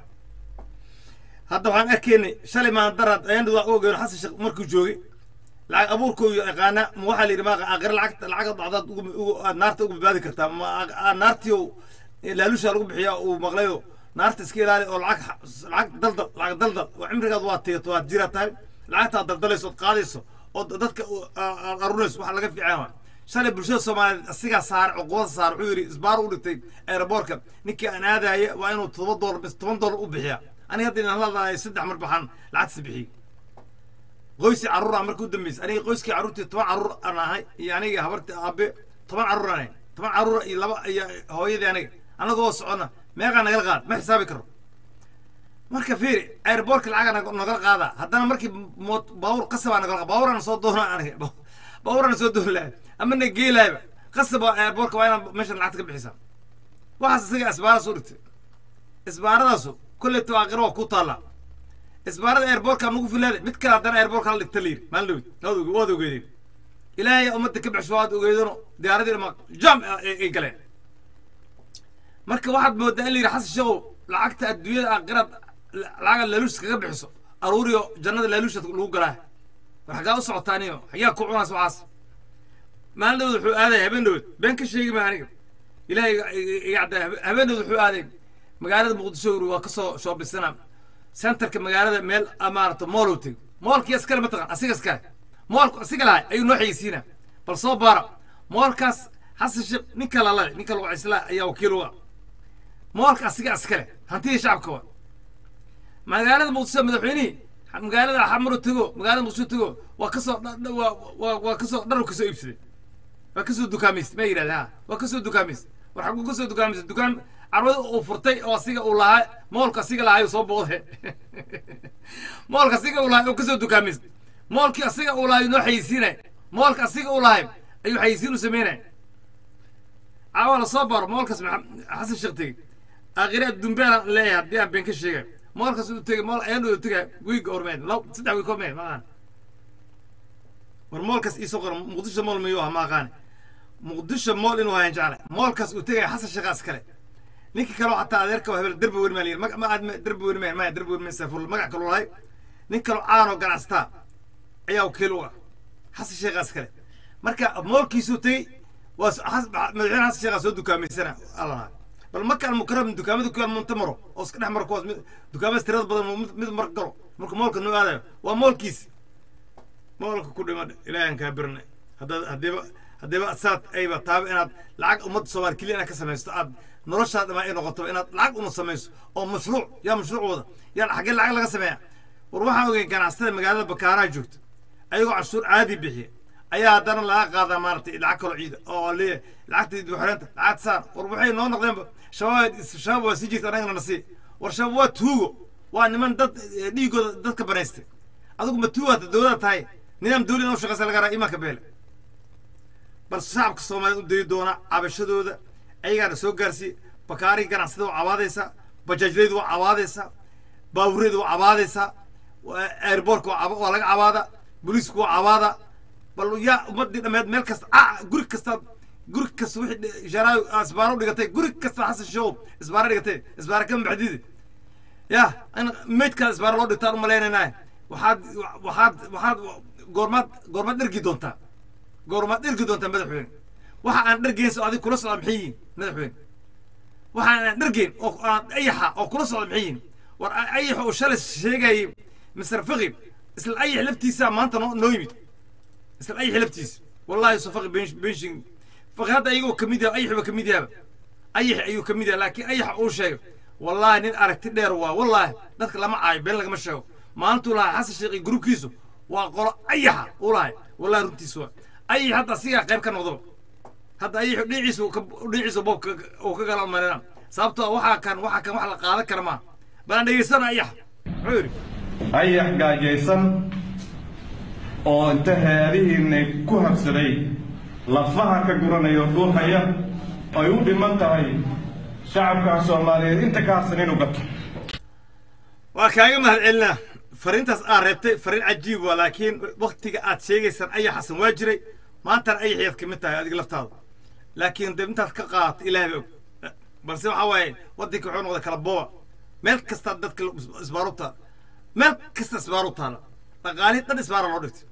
hadda waxaan arkaynay shalay maandarad ayaan waa ogeyn xasan sheekh markuu joogay lacag abuurkoo iyo yaqaana ma waxaa la yidhi ma aqri lacagta lacag dhacdaad ugu ugu aad naarta ugu badbaadi kartaa ma aad naartii oo laalusha lagu bixiya uu maqlayo naarta iska ilaali oo lacag lacag daldal lacag daldal oo cimrigaad waa tigato waad jira tahay lacagtaad daldalayso ood qaadayso oo dadka aad arunayso waxa laga fiican waa shalay bulshada soomaaliyeed asigaa saare cuqubada saare wuxuu yidhi isbaar u dhigtay aeroboortka ninkii aan aadaya waa inuu todoba doolar bis toban doolar u bixiya aniga hadda inaan hadlahay saddex mar baxaan lacagtiisa bixiyey qoyskii carruura markii u dambeysay aniga qoyskii carruurtii toban carruur aan ahay iyo aniga habartii aabe toban carruur aan ahay toban carruur iyo laba iyo hooyadii aniga anagoo socona meeqaa nagala qaad ma xisaabi karo marka fiiri airboortka lacaga nagala qaada haddana markii moot baawur qasabaa nagala qaada baawuraan soo doona aniga bawrana soo doonlahay ama na geelaayba qasab waa airbortka waa inaad meeshan lacagta ka bixisaa waxaas isaga isbaaradas u dhigtay isbaaradaasu kolleyta aakhira waa ku taallaa isbaarada airbortka nagu filaada mid kale haddana airbortka la dhigta la yidhi maalin dhawid waad waad ogeedeen ilaahay ummadda ka baxsho waad ogeedano diyaaradii dhama jam ay galeen marka waxaad moodaa in la yidhi xasan sheekow lacagta adduunyada aakhirad lacaga laaluush kaga bixiso aruuriyo jannada laaluusha lagu galaa war xaggaa u socotaaniyo xagaa ku cunaas waxaas maalin dhawd wuxuu aaday habeen dhawd been ka sheegi ma aniga ilaahay iga cadda habeen dhawd wuxuu aaday magaalada muqdisho uri waa kasoo shoobisana centerka magaalada meel maarata mool uu tego moolkii iskale mataqan asiga iskale moolku asiga lahay ayuu noo xayeysiina bal soo baara moolkaas xasan sheekh ninka lalale ninka lagu cislaa ayaa wakiil uga moolka asiga iskale hantidii shacabka waa magaalada muqdisho madaxweynihii magaalada xamaro tego magaalada muqdisho tego waa kasoo waa waa kasoo dharu kasoo iibsaday waa kasoo dukaamaysta ma yidhahda ha waa kasoo dukaamaysta war xaguu kasoo dukaamaysta dukaan carwada uu furtay oo asiga uu lahaa moolka asiga lahaa soo booqde moolka asiga uu lahaa oo kasoo dukaamaysta moolkii asiga uu lahaa noo xayeysiinay moolka asiga uu lahay ayuu xayeysiin u sameynay caawa la soo baro moolkaas xasan sheekh tegey aakhire adduunbeelan leeyahay haddii aan been ka sheegay moolkaas uu tegey mool ayaan u tegay wiig ormeed law saddex wiig ormeed ma aqaan war moolkaas iisoo qora muqdisho mool mayuu ah ma aqaane muqdisho mool inuu hayan jeclay moolkaas uu tegaya xasan sheekhaas kale ninka kale xataa adeerka waa hebel derbi weyn maa la yidhi ma aad derbi weyn maa maya derbi weyn maa saafur magac kaloo lahay nin kaloo caanoo ganacsataa ayaa wakiil uga xasan sheekhaas kale marka moolkiisuu tegey waa madaxweyne xasan sheekhaa soo dukaamaysana allaha bal marka almukarram dukaamada ku yaal munta maro oo iska dhex maro kuwaas dukaamada tirada badan mid mar galo marka moolka noo aadayo waa moolkiisi moolka ku dhima ilaahan kaa birnay haddaad haddiiba haddiiba saad ayba taaba inaad lacag ummadda soomaali keliya inaad ka samaysto aad noloshaad dhamaa ay noqoto inaad lacag una samayso oo mashruuc yaa mashruuc wada yaa xaggee lacag laga sameeya war waxaan ogay ganacsatada magaalada bakaaraha joogta ayagoo cashuur caadi bixiya ayaa haddana laga qaadaa maaragtay lacag kaloo ciida oo leeyahay lacagta dibxoreenta lacagta saar war waxay noo noqdeenba shabaab shabaab waa sii jirta annagana nasi war shabaab waa tuugo waa niman dad dhiigooda dadka banaystay adigu ma tuugaata dowlada tahay nidaam dawli inoo shaqaysa laga raa imaanka beele bal shacabka soomaaliyeed u dayi doona cabashadooda ayagaana soo gaarsiiye bakaarihii ganacsada waa cabaadaysaa bajaajlaydu waa cabaadaysaa baabureedu waa cabaadaysaa airbortka waa laga cabaada booliisku waa cabaada bal yaa ummadii dhammeed meel kasta a guri kastaad guri kasta wixii ishaaraayo isbaaro u dhigatay guri kasta xasan show isbaaro dhigatay isbaaro kama baxdidi ya in meydkaa isbaaro loo dhigtaan u malaynaynaay waxaad waxaad waxaad goormaad goormaad dhergi doontaa goormaad dhergi doontaa madaxweyne waxa aan dhergeyn so adig kula socda maxay yihiin madaxweyne waxa aan dhergeyn oo aan ayaxa oo kula socda maxay yihiin war ayaxa oo shalay sheegayay mister faqi isla ayax laftiisa maanta noo noo yimid isla ayax laftiisa wallahi so faqi benshin faqi hadda ayagoo kamid yaha ayax ba kamid yahaba ayax ayuu kamid yaha laakiin ayaxa uu sheegay wallahi nin aragti dheer waa wallahi dadka lama caayo been lagama sheego maalintuu lahaa xasan sheekhi gruubkiisu waa qolo ayaxa uu lahay wallahi runtiisu waa ayax hadda asigaa qayb ka noqdaba hadda ayaxu dhinaciisa dhinaciisa boob uu ka gala marina sababtoo waxaa kan waxaa kan wax la qaadan kara maa balan dhegeysana ayax muxuu yidhi ayax gaajaysan oo inta heerihiinna ku habsaday lafaha ka guranayo dhuuxaya ay u dhiman tahay shacabka soomaaliyeed inta ka harsan inuu gato waa kaaga mahad celinaa fariintaas aad reebtay fariin cajiib waa laakiin waktiga aad sheegaysaan ayaxasan waa jiray maantana ayaxyaad ka mid tahay adiga laftaada laakiin dee intaad ka qaadato ilaahay ba og balse waxaa waaye waddanka wuxuu noqday kala booba meel kasta dadka isbaaru taala meel kasta isbaaru taala dhaqaalihi dhan isbaara loo dhigtay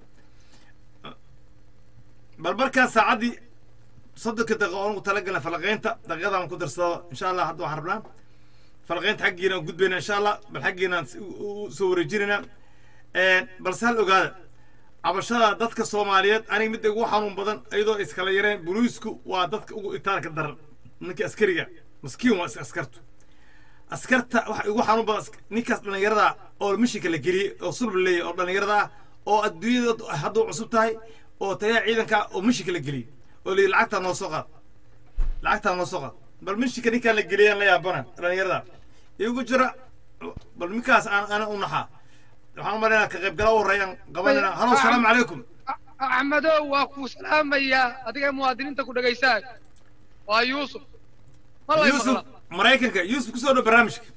bal markaa saacaddii soddonka daqiiqo oon ugu talagalna falaqaynta daqiiqadaan ku darsado insha allah hadda waxaan rabnaa falaqaynta xaggiina aan gudbayna insha allah bal xaggiinaan soo wareejinayna balse hal ogaada cabashada dadka soomaaliyeed aniga midda ugu xanuun badan iyadoo iskala yareen boliisku waa dadka ugu itaalka daran ninka askariga maskiin waa askartu askarta waxa ugu xanuun badan ninkaas dhallinyarada oo mishinka la geliyey oo sulb leeyahy oo dhallinyarada ah oo adduunyada hadduu cusub tahay oo taliyaha ciidanka oo mishinka la geliyey oo la yidhi lacagtaa noo soo qaad lacagtaa noo soo qaad bal mishinka ninkaan la geliyaan la yaabana dhallinyarada igu jira bal ninkaas aan ana u naxaa waxaan umalaynaa ka qaybgala u horreeyaan qabanayna halo asalaamu calaykum axmedow waa kuu salaamayaa adiga muwaadiniinta ku dhegaysaa waa yuusuf ma lay yuusuf maqla maraykanka yuusuf kusoo dhow barnaamijka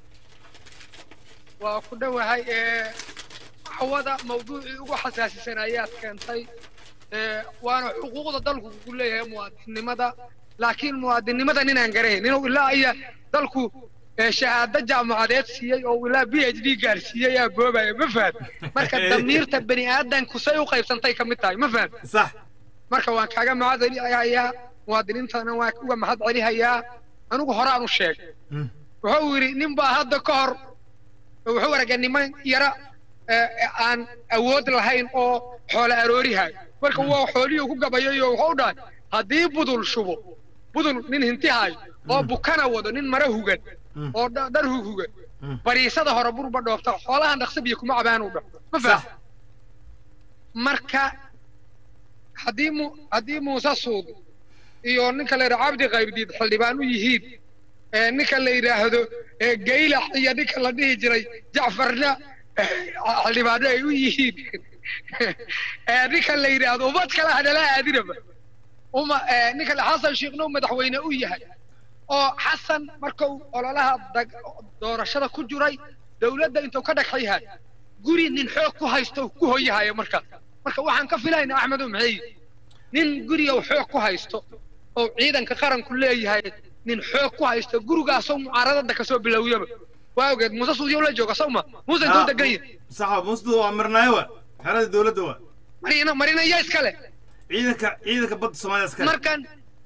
waa ku dhowahay ee cawada mawduucii ugu xasaasisan ayaad keentay ee waana xuquuqda dalku ku leeyahay muwaadinnimada laakiin muwaadinnimada ninaan garayn inuu ilaa iyo dalku ee shahaado jaamacadeed siiyey oo ilaa b h d gaarsiiyey aa boobaya ma fahad marka damiirta bani aadanku say u qaybsantay ka mid tahay ma fahad sax marka waan kaaga mahad celihayaa muwaadiniintana waan uga mahad celihayaa anigu horaan u sheegay Mm. wuxuu yidhi nin baa hadda ka hor wuxuu aragay niman yara ee, aan awood lahayn oo xoolo aroorihayo marka waa xoolihii ku gabayayo wuxuu dhahay haddii budul shubo budul nin hintihayo oo bukana wado nin mara hugan Mm. oo dha- dhar hug hugan Mm. bariisada hore burba dhoofta xoolahan dhaqsa biyo kuma cabaan u dhah ma sax faham marka haddii mu haddii muuse suud iyo ninka la yidhaha cabdi qaybdiid xildhibaan u yihiin ee ninka la yidhaahdo ee gaylax iyo ninka la dhihi jiray jacfarna eh, xildhibaano ay u yihiin ee ninka la yidhaahdo ummad kale hadala aadinaba uma ee ninka la- xasan sheekhna uu madaxweyne u yahay oo xasan markuu ololaha dag- doorashada ku jiray dowladda intuu ka dhagxayhay guri nin xoog ku haysto ku hoyahayo markaas marka waxaan ka filaynaa axmedow maxay nin guriga uu xoog ku haysto oo ciidanka qaranku leeyahay nin xoog ku haysto gurigaasoo mucaaradada kasoo bilowyaba waa ogeed muuse suudiyo la jooga sawma muuse intuu degan yahay saxa musdu waa marnaayo wa xerada dowladda wa marina marina yaa iskale ciidanka ciidanka badda soomaalida iskale markan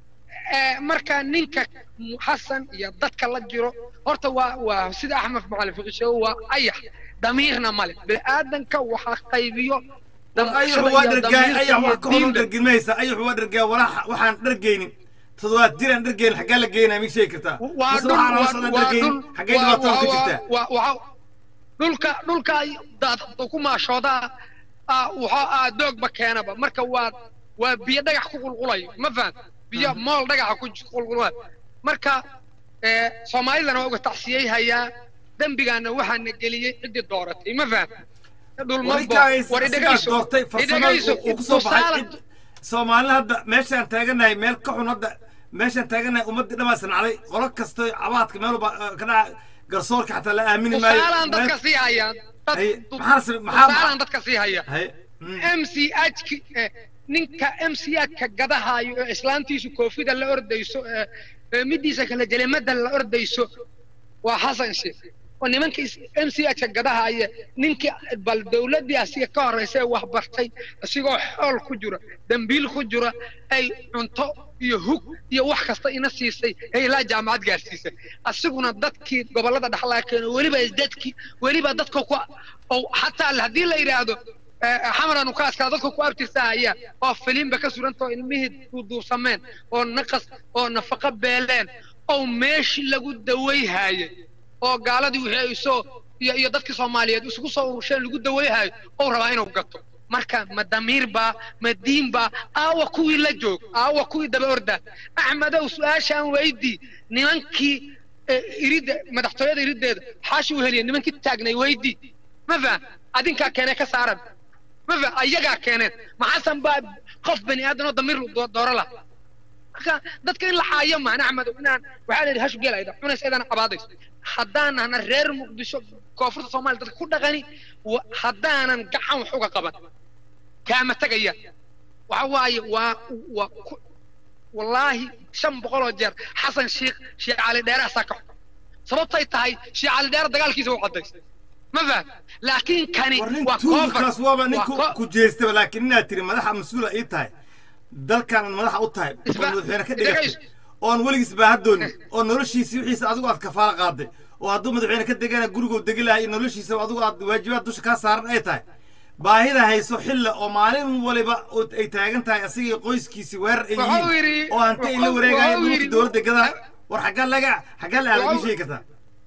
eh, marka ninka xasan iyo dadka la jiro horta waa waa sida axmed macalin fiqi sheego waa ayax damiirna male bini'aadanka waxaa qaybiyo ayaxu waa dhargaay ayax wax ka hor dhargin maysa ayaxu waa dhargaay walax waxaan dhargaynin toddobaad jiraan dhargaynin xaggaa la geynaa mig sheegi kartaa waa Mise dhul waxaan waa- la socdaa waa dhargaynin dhul- xaggay waa- dhibaatada ka waa- jirtaa waa- waa- dhulka dhulka dad ku maashoodaa ah, waxaa ah doogba keenaba marka waa waa biyo dhagax ku qulqulayo ma faham biyo mool dhagaxa ku qulqulayo marka eh, soomaalidana waa uga tacsiyey hayaa dembigaana waxaana geliyey ciddii dooratay ma faham dhulmabo warikaas war sidaas idhegayso doortay farsamada idhegayso uu ku soo baxay tusaale cid soomaalina hadda meeshaan taaganahay meel ka xun hadda meeshaan taaganahay ummaddii dhammaa sanacday qolo kasto cabaadka meel walba eh, ka dhaca garsoorka xataa la aamini maayo tusaalaan Meel- dadka sii hayaan dad- Haye, maxaa sab- maxaa- tusaalaan dadka sii haya haye mm. mch ki- eh, ninka mchka gadahayo ee islaantiisu koofida la ordayso ee ee midiisa kale jelemada la ordayso waa xasan sheekh oo nimanka mchka gadahaya ninkii bal dowladdii asiga ka horraysa ee wax bartay asigoo xool ku jira dembiil ku jira ay cunto iyo hug iyo wax kasta ina siisay ee ilaa jaamacad gaarsiisay asiguna dadkii gobollada dhexlaa keeno weliba dadkii weliba dadka ku oo xataa haddii la yidhaahdo xamaran u kaaska dadka ku abtirsahaya oo filimba ka suranta oo ilmihii duuduubsameen oo naqas oo nafaqo beeleen oo meeshii lagu dawayhaayay oo gaaladii wixii ay soo iyo iyo dadkii soomaaliyeed isugu soo urusheen lagu dawayhayo ou rabaa inuu gato marka ma damiir baa ma diin baa aawa kuwii la joog aawa kuwii daba ordaa axmedow su-aashaan weydii nimankii iridda madaxtooyada iriddeeda xaashi u heliya nimankii taagnay weydii ma faham adinkaa keenee ka saaran ma faham ayagaa keeneen maxasan baa qof bani aadan oo damiir dooro lah marka dadka in la xaayo maan axmedow inaan waxaa la yidhi hash geel ayda cunays aydan cabaadayso haddaanana reer muqdisho koonfurta soomaaliya dadka ku dhaqani haddaanan gacan wax uga qaban kaama tegaya waxa waaye waa waa wallaahi shan boqol oo jeer xasan sheekh sheekh cali dheere asaa ka xun sababtay tahay sheekh cali dheere dagaalkiisa u cadaysay ma faham laakiin kani waa tuulkaas waaba nin ku jeestaba laakiin inaad tiri madaxa mas-uula ii tahay dalkaanan madaxa u tahay oo madaxweyne ka dhigatay oon weligiis baahadoonin oo noloshiisi wixiisa adigu aad kafaala qaaday oo hadduu madaxweyne ka degana guriguu degi lahay noloshiisa adigu aad waajibaad dusha kaa saaran ay tahay baahida hayso xilla oo maalin waliba ay taagan tahay asigii qoyskiisii weerar ay yihiin oo hanta ay la wareegayeen dhulka dowladda gadaa war xaggaa laga xaggaa la aada ma sheegi kartaa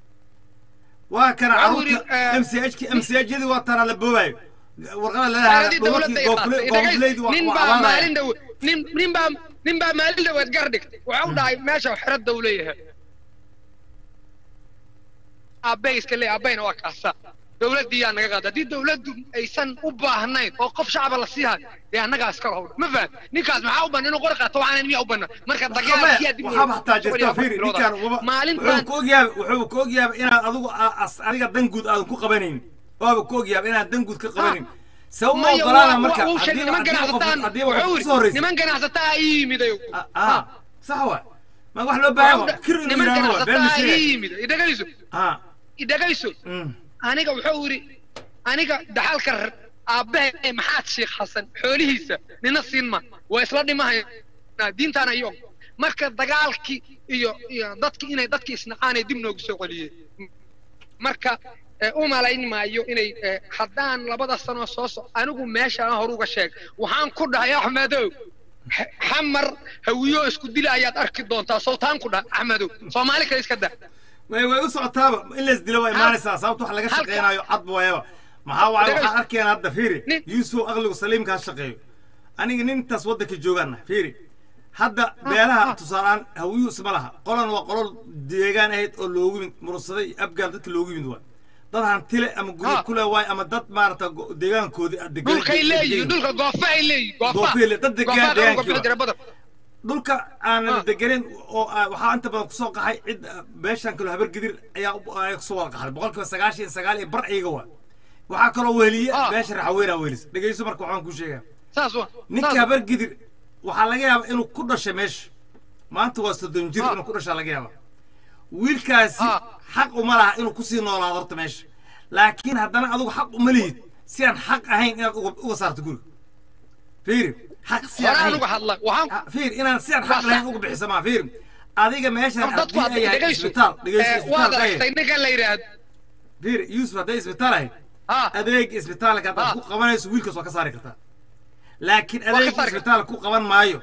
waa kana caruurta m c h m c h yadii waa taana la boobaayo warqada leedahay gobolkii gobolleyd waa maalin dhow nin nin baa nin baa maalin dhoweed gar dhigtay waxa u dhahay meesha xeradda uu leeyahay aabbay iska leeyahay aabbayna waa kaasa dowladdiiyaa naga qaada haddii dowladdu aysan u baahnayn oo qof shacaba la siihayo dee annagaa iskala howdha ma faham ninkaas maxaa u banna inuu qori qaato waxaanan miyaa u banna marka dagaalkiyaa dib waxaa baxtaa jirta fiiri ninkaan wuxuu maalintan ku ogyaaba wuxuu ku ogyaaba inaad adigu a- as- adiga dan guud aadan ku qabanaynin waaba ku ogyaaba inaad dan guud ka qabanin sabab ma maya ogolaana waa- marka waa uu sheegay haddii niman haddii qof ganacsataan haddii qof wuxuu kusoo yidhi horreysay niman ganacsataa ii yimidayo Ah, ah sax wa ma wax loo baahan waa kir inuu niman yidhaahdo waa been ganacsataa ii misheegay yimid idhagayso ah idhagayso mm. aniga wuxuu yidhi aniga dhaxalka r- aabbahe maxaad sheekh xasan xoolihiisa nina siin ma waa isla dhimahaya diintaana iyo marka dagaalkii iyo iyo dadki inay dadki isnaqaanay dib noogu soo celiyeen marka eh, u malayn maayo inay eh, haddaan labada sano soo so anigu meeshaan hor uga sheeg waxaan ku dhahay axmedow X- xamar hawiyo isku dila ayaad arki doontaa sowtaan ku dhahay axmedow soomaali kale iska daa way way u socotaaba in lays dilo waa imaanaysaa sababta wax laga halka- shaqeynayo cad waayaba maxaa waaye Dhagays- waxaan arkayna hadda fiiri Nin- yuusuf aqligu saliimka ha shaqeeyo aniga nintaas waddanka joogaana fiiri hadda beelaha tusaalaan hawiyu isma laha qolan waa qolol deegaan ahayd oo loogu yimid mursaday iyo abgaal dadka loogu yimid waay dad hantile ama guryo Ha. kule waay ama dad maarata go- deegaankoodii ah degan- dhulkay leeyihiin degan- dhulka goofa ay leeyihiin goofa Goofa le- dad degaan Goofa deegaankii qaranka waa. jira badan dhulka aanan Ah. degenin oo ah, waxaa inta badan kusoo qaxay cid ah, beeshan kaloo habar gidir ayaa u- ayaa kusoo wada qaxday boqolkiiba sagaashan iyo sagaal iyo bar iyaga waa waxaa kaloo weheliye Ah. beesha raxaweyna wehelisa dhegeyso marka waxaan kuu sheegaa saas waa ninka saas- habar gidir waxaa laga yaabaa inuu ku dhashay meesha maanta waa soddon jir Ah. inuu ku dhashaa laga yaabaa wiilkaasi Ah. xaq uma laha inuu kusii noolaado horta meesha laakiin haddana adigu xaq uma lihid si aan xaq ahayn inaad uga uga saarto guriga fiiri xaq si aan horaan ahayn uga hadla waxaan Ah, fiir inaan si aan Waa xaq lahayn sax. uga bixiso maa fiir adiga meeshan dadku haddii ay yahay dhegayso isbitaal dhegeyso Eh, waad isbitaal aragtay ninkan la yidhaahdo fiir yuusuf hadday isbitaal ahayd ha adeeg isbitaalka haddaad Ah. ku qabanayso wiilkaas waa ka saari kartaa laakiin Waa ka adeeg saari isbitaalka ku qaban maayo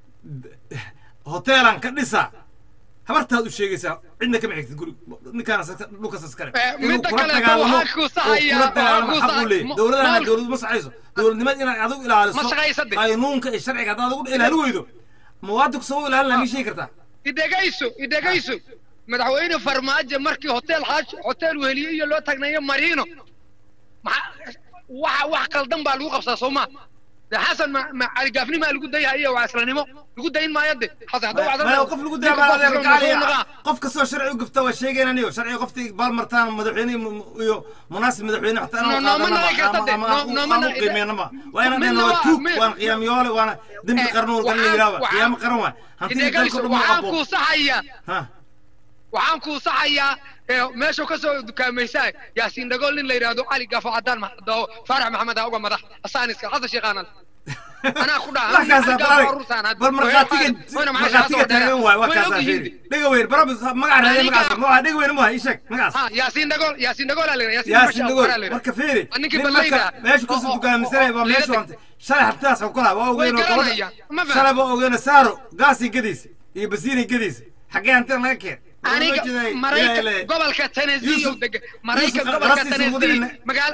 hoteelan ka dhisa habartaad u sheegaysaa cidna kama xigtid guri ninkaan dhulkaas iskale Eh, inuu midda kula kale dagaalamo waxaa kuu oo saxaya, kula dagaalamo waxaa kuu xaq u leeyahy sax- dowladana maal- dowlad ma saxayso dowladnimad inaad adigu ilaaliso Ma shaqaysa de. qaynuunka iyo sharciga haddaad adigu ilaali weydo muwaadinku soo ilaalin lahaa mii sheegi kartaa idhegayso idhegayso madaxweyne farmaajo markii hotel xaaj hotel weheliye iyo loo taagnayo mariino maxaa waxa wax qaldan baa lagu qabsaa soo maa de xasan ma ma caligaafni maa lagu dayhayo waa islanimo lagu dayn maayo de xasan hadduu Ma- wacdo ma- qof lagu ninka daabaa qofka adeer soo gaali noqaa. qof kastoo sharci u gafta waa sheegayna aniyo sharciga qoftii baalmartaan madaxweyne mu- iyo munaasib madaxweyne xataa No, inaan no, ma qaadanaba naga karta ama- de. ama No, aan no, u- ma aan u naga- qiimeynaba waa inaan Midna dhahno waa waa- tuug mi- waan qiyaamiyoole waana dembi Eh, qarnuun galin la waxaan- yidhaahba waxaan- qiyaamo qaran waay hantidii dalka idhegayso dhan ma waxaan qabo kuu saxayaa ha waxaan kuu saxayaa ee, meeshuu ka soo dukaamaysaa yaasiin dhagool nin la yidhaahdo cali gaafo cadaan maxadao faarax maxamed aa uga madax asaaniska xasan sheekhaanal anaa ku dhaha wax kaasaa Cali Gaafo balaale waa rusaan hadda. bal markhaatiga Wayna maxaa markhaatiga shaqada taagan dheeraad. waay waa Way kaasaa ogyihiin fiiri de. dhega weyn barabis magaca raadiya Aniga- magacaasa magaca dhega weyn ma ii sheeg magacaas ha yaasiin dhagool yaasiin dhagool aa la yidhaha yaasiin yaasin Masha dhagool Allah aa la yidhaha. marka fiiri Waa ninkii nin ballayda marka ah. meesha Oo- kusoo oo- dukaamisanaya baa oo- meesha oo- wantay shalay habtaas oo kala waa way ogeyn oo garanayaan ma shalay faham baa ogeyn saaro gaasii gadiisa iyo basiinay gadiisa xaggee hantina laga keen aniga maraykan gobolka tennessee Yusuf- oo degan maraykan Yusuf, gobolka qarasiisa ugu tennessee dhicina. magaala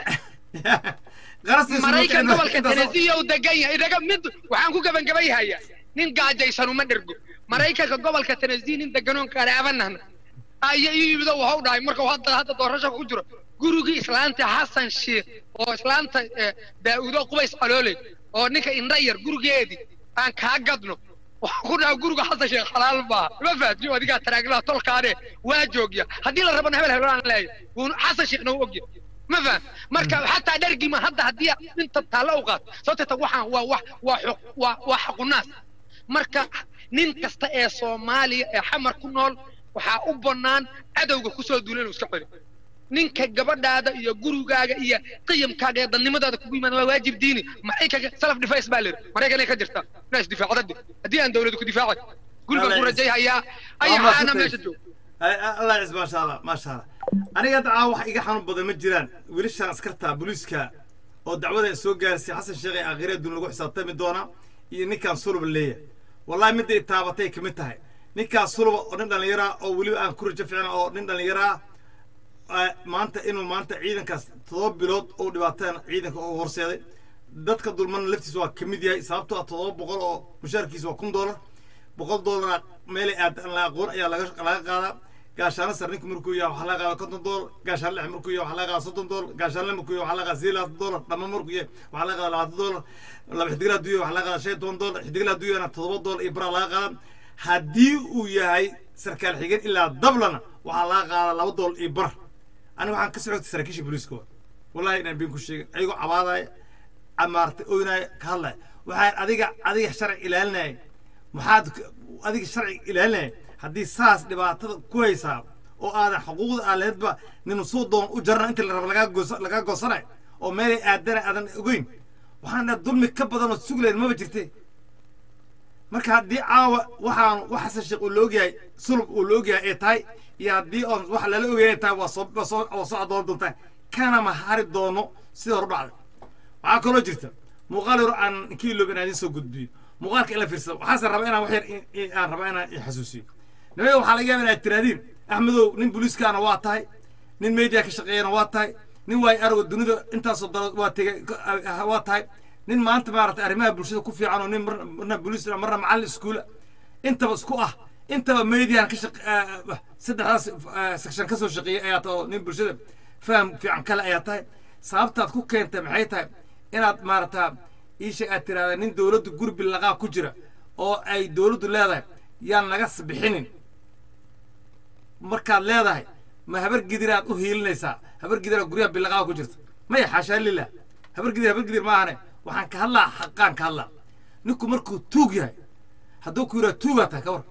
qarasiisa maraykan ugu dhicina. gobolka tennessee oo degan yahay idaga mid waxaan ku gabagabayhaya nin gaajaysan uma dhergo maraykanka gobolka tennessee nin deganoon qaraabanahna ayo ii yimid oo waxau dhahay marka uu hadda hadda doorasho ku jiro gurigii islaanta xasan sheekh oo islaanta eh, daa'uudo qubays calooley oo ninka indha yar gurigeedii aan kaa gadno waxaan ku dhaha guriga xasan sheekh xalaal baa ma fahatio adigaa taraaglaha tolkaane waa joogya haddii la rabana hebel hebel aan leeyahay wuuna xasan sheekhna u ogya ma faham marka xataa dhergima hadda haddii inta taalla u qaato sababteeta waxaan waa wax waa xuq waa waa xaqunaas marka nin kasta ee soomaaliya ee xamar ku nool waxaa u bannaan cadowga kusoo duula inuu iska celi ninka gabadhaada iyo gurigaaga iyo qiyamkaaga iyo dannimadaada kugu yimaada waa waajib diini maraykanka self defense baa layidhi maraykanay ka jirtaa inaa isdifaacda de haddii aan dawladu ku difaacay gurigan ku rajayhayaa ayaxaana meesha jooga allah cis maasha allah maasha allah aniga dacaa wax iga xanuun badan ma jiraan wiilashaan askarta booliiska oo dacwada soo gaarsay xasan sheekh ee akhiradun lagu xisaabtami doona iyo ninkaan suluba leeyahay wallahi midday taabatay kamid tahay ninkaan suluba oo nin dhallinyara oo weliba aan ku rajo ficna oo nin dhallinyara ah maanta inuu maanta ciidankaas todoba bilood oo dhibaataan ciidanka oo horseeday dadka dulmana laftiisa waa kamid yahay sababtoo ah todoba boqol oo mushaarkiisa waa kun doolar boqol doolara meelay aad aan la aqoon ayaa laga laga qaadaa gaashaano sar ninku markuu yahay waxaa laga qaada konton doolar gaashaan lix markuu yahay waxaa laga qaada soddon doolar gaashaan lix markuu yahay waxaa laga qaada sideed labaatan doolar dhama markuu yahay waxaa laga qaada labaatan doolar laba xidigla hadduu yahay waxaa laga qaada shan iyo toban doolar xidigla hadduu yahayna toddoba doolar iyo baraa laga qaada haddii uu yahay sarkaal xigeen ilaa dablana waxaa laga qaada laba doolar iyo bar aniga waxaan ka socotay saraakiisha booliiska wa wallahi inaan been ku sheegin ayagoo cabaadaya amaartay oynaya ka hadlaya waxaan adiga adiga sharci ilaalinaya maxaad adiga sharci ilaalinaya haddii saas dhibaatada ku haysaa oo aadan xuquuqda aaleedba nin suu doon u jarana inta la raba lagaa goos lagaa goosanayo oo meelay aadana aadan ogeyn waxaan dhaha dulmi ka badan oo suglayn maba jirte marka haddii caawa waxaan wax xasan sheekh uu la ogyahay sulub uu la ogyahay ee tahay iyo haddii oon wax lala ogyahay ay tahay waa soo waa soo waa soo adoon doontaa kana ma hari doono sida hore dhacday waxaa kaloo jirta muuqaal yar aan kii loob inaan idiin soo gudbiyo muuqaalka ila fiirsada waxaase raba inaan wax yar i- i- aan raba inaan i xasuusiyo nimaga waxaa laga yaaba inaad tiraadiin axmedow nin booliiskaana waa tahay nin media ka shaqeeyana waa tahay nin waay argo dunida intaasoo dalood waa tegay waa tahay nin maanta maaragtay arrimaha bulshada ku fiican oo nin marna marna booliis marna macallin iskuula intaba isku ah intaba median ka shaq saddexdaas section ka soo shaqeeyay ayaa tahay oo nin bulshada faham fiican kale ayaa tahay sababtaad ku keentay maxay tahay inaad maaragtaa iisha aad tiraahda nin dowladdu gurbi laqaa ku jira oo ay dowladdu leedahay yaan naga bixinin markaad leedahay ma habar gidiraad u hiilinaysaa habar gidira guryaha bilaqaa ku jirta maya xaashaa lilah habar gidir habar gidir maahane waxaan ka hadlaa xaqaan ka hadlaa ninku markuu tuug yahay hadduu ku yidhaha tuugaa tahay ka war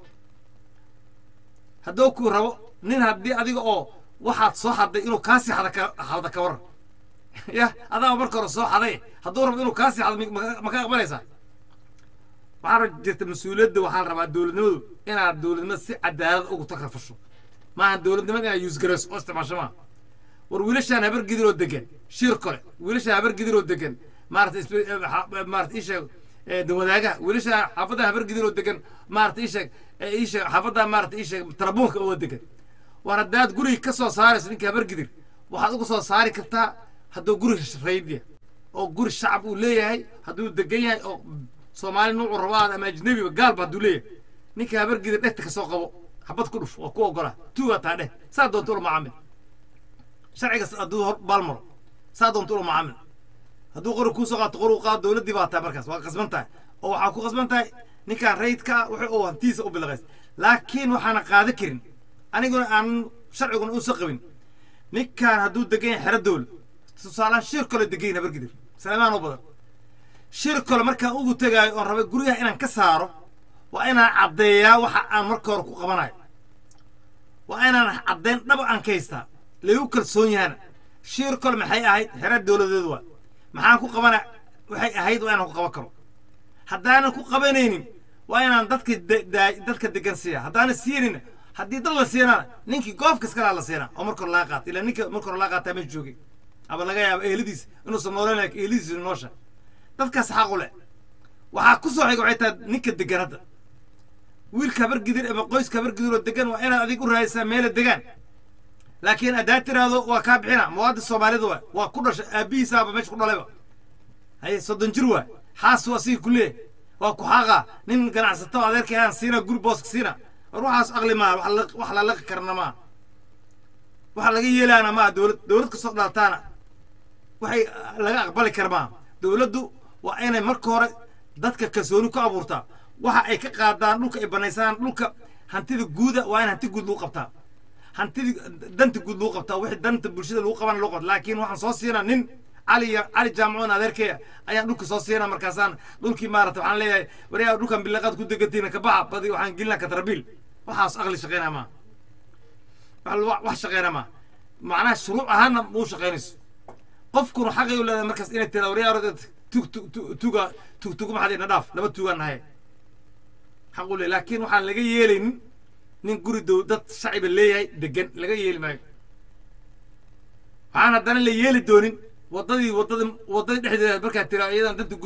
hadduu ku rabo nin haddii adiga oo waxaad soo xaday inuu kaasii xada ka xada ka waran ya adaa marka hore soo xaday hadduu rabo inuu kaasii xado mi- ma ma ka aqbalaysaa waxaa jirta mas-uuliyadda waxaa la rabaa dowladnimadu inaad dowladnimada si cadaalad ugu takrafasho maaha dowladnimada inaad yuusgarayso oo isticmaasho maaha war wiilashaan habar gidiroo degan shir kole wiilashaan habar gidiroo degan maarata isbe- eh, xa- eh, maarata ii sheeg eh, dawadaagaha wiilashaan xaafadda habar gidiroo degan maarata ii sheeg eh, ii sheeg xaafadda maarata ii sheeg tarabuunka oo degan war haddaad guriga ka soo saarayso ninka habar gidir waxaad uga soo saari kartaa hadduu guri raydya oo guri shacab uu leeyahay hadduu degan yahay oo soomaali nuucu rabaad ama ajnebiba gaalba hadduu leeyahay ninka habar gidir dhegta ka soo qabo xabad ku dhuf oo ku ogola tuugaa taa dheh saa doonta ula macaamil sharciga hadduu hor baalmaro saa doonta ula macaamil hadduu qori kuusoo qaato qori u qaado dowladdii baa tahay markaas waa qasban tahay oo waxaa ku qasban tahay ninkaan rayidka ah wuxuu uu hantiisa u bilaqays laakiin waxaana qaada karin aniguna aan sharciguna uusan qabin ninkaan hadduu degan yahay xero dowla tusaalahaan shir kale degan yahay habargidir salaamaan oo badan shir kale markaan ugu tegaayo oon rabay guryaha inaan ka saaro waa inaan caddeeyaa waxa aan marka hore ku qabanayo waa inaan caddeyn dhaba aan ka haystaa lagu kalsoon yahana shir kale maxay ahayd xero dowladeed waa maxaan ku qabana waxay ahayd waa inaan ku qaban karo haddaanan ku qabanaynin waa inaan dadka de- daa- dadka degan siiya haddaanan siinin haddii dad la siinana ninkii goofkas kalaa la siinaa oo marka hore laga qaata ilaa ninka marka hore laga qaataa ma joogin ama laga yaabo eheladiis inuusan noolan lakin eheladiis noosha dadkaas xaq u leh waxaa ku soo xiga waxay tahay ninka degan hadda wiilka habar gidir ama qoyska habar gidir oo degan waa inaad adig u raadisaa meela degaan laakiin haddaad tiraahdo waa kaa bixina muwaadin soomaalida waa waa ku dhashay aabbihiisaaba meesha ku dhalayba haye soddon jir waa xaas waa sii ku leeyahay waa ku xaaqa nin ganacsato adeerkay aan siina guri booska siina war waxaas aqli maaha wax la- wax la laqi karna maaha waxa laga yeelaana maaha dowlad dowlad kasoo dhalataana waxay laga aqbali kara maaha dowladdu waa inay marka hore dadka kalsooni ku abuurtaa waxa ay ka qaadaan dhulka ay banaysaan dhulka hantida guuda waa in hanti guud lagu qabtaa hantidi danta guud lagu qabtaa wixii danta bulshada lagu qabana lagu qabta laakiin waxaan soo siinaa nin cali ya- cali jaamacoon adeerkeya ayaan dhulka soo siinaa markaasaan dhulkii maarata waxaan leeyahay waryaa dhulkan bilaqaad ku degantiina ka baxa badi waxaan gelinaa katrabiil waxaas aqli shaqeynaa maa wax wax- wax shaqeynaa maa macnaha shuruuc ahaanna muu shaqeynayso qofkuna xaqay u leedahay markaas inay tira waryaa tug tug tug- tuga tug tugu maxaad ina dhaaf laba tugaan nahay xaq u le laakiin waxaan laga yeelaynin nin guri dow dad shaciba leeyahay degan laga yeeli maayo waxaan haddana la yeeli doonin waddadii waddadii waddadii dhexdeeda markaad tira iyadan danta